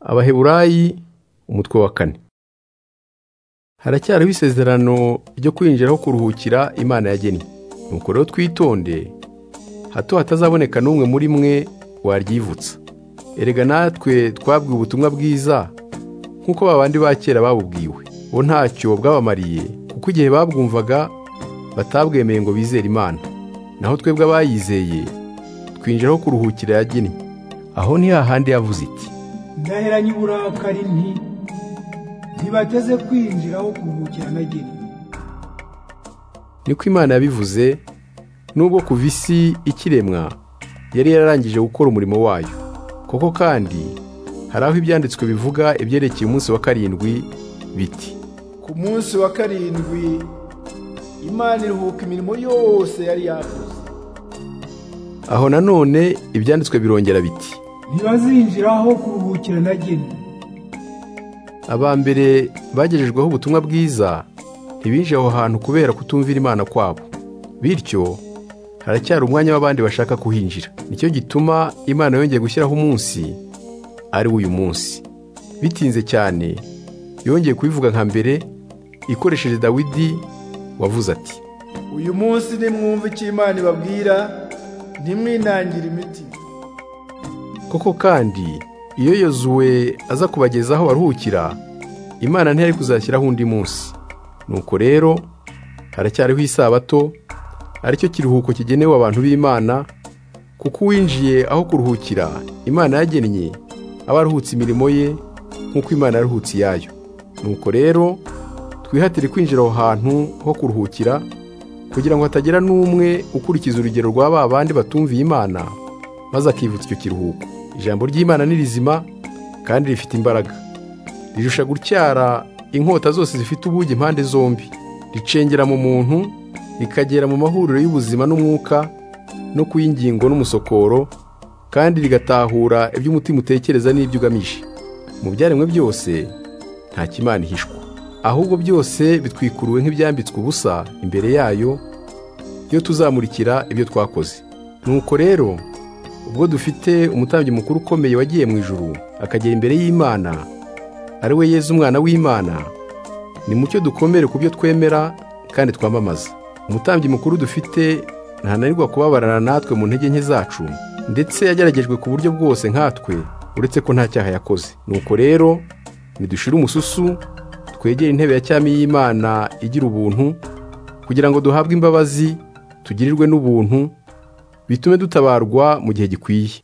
abaheburayi umutwe wa kane haracyariho isezerano ryo kwinjira aho kuruhukira imana yagennye nuko rero twitonde hato hatazaboneka n'umwe muri mwe waryivutsa erega natwe twabwiwe ubutumwa bwiza nk'uko babandi ba kera babubwiwe bo ntacyo bwabamariye kuko igihe babwumvaga batabwemeye ngo bizere imana naho twebwe abayizeye twinjira aho kuruhukira yagennye aho ni hahandi yavuze iti ndaheranye uburakari nti ntibateze kwinjira aho kuruhukira nageni niko imana yabivuze nubwo kuva isi ikiremwa yari yararangije gukora umurimo wayo koko kandi hari aho ibyanditswe bivuga ibyerekeye umunsi wa karindwi biti ku munsi wa karindwi imana iruhuka imirimo yose yari yakoze aho nanone ibyanditswe birongera biti ntibazinjira aho kuruhukira nageni aba mbere bagejejweho ubutumwa bwiza ntibinjire aho hantu kubera kutumvira imana kwabo bityo haracyari umwanya w'abandi bashaka kuhinjira nicyo gituma imana yongeye gushyiraho umunsi ari uyu munsi bitinze cyane yongeye kubivuga nka mbere ikoresheje dawidi wavuze ati uyu munsi nimwumva icyo imana ibabwira ntimwinangire imiti koko kandi iyo yozuwe aza kubageza aho baruhukira imana ntiyari kuzashyiraho undi munsi nuko rero haracyariho isabato aricyo kiruhuko kigenewe abantu b'imana kuko uwinjiye aho kuruhukira imana yagennye aba aruhutse imirimo ye nk'uko imana yaruhutse iyayo nuko rero twihatire kwinjira aho hantu ho kuruhukira kugira ngo hatagira n'umwe ukurikiza urugero rwa ba bandi batumviye imana maze akivutsa icyo kiruhuko ijambo ry'imana ni rizima kandi rifite imbaraga rirusha gutyara inkota zose zifite ubugi impande zombi ricengera mu muntu rikagera mu mahuriro y'ubuzima n'umwuka no ku y'ingingo n'umusokoro kandi rigatahura ibyo umutima utekereza n'ibyo ugamije mu byaremwe byose nta kimana ihishwa ahubwo byose bitwikuruwe nk'ibyambitswe ubusa imbere yayo iyo tuzamurikira ibyo twakoze nuko rero ubwo dufite umutambyi mukuru ukomeye wagiye mu ijuru akagera imbere y'imana ari we yeza umwana w'imana ni mucyo dukomere ku byo twemera kandi twamamaza umutambyi mukuru dufite ntananirwa kubabarana natwe mu ntege nke zacu ndetse yageragejwe ku buryo bwose nkatwe uretse ko nta cyaha yakoze nuko rero ntidushire umususu twegere intebe ya cyami y'imana igira ubuntu kugira ngo duhabwe imbabazi tugirirwe n'ubuntu bitume dutabarwa mu gihe gikwiye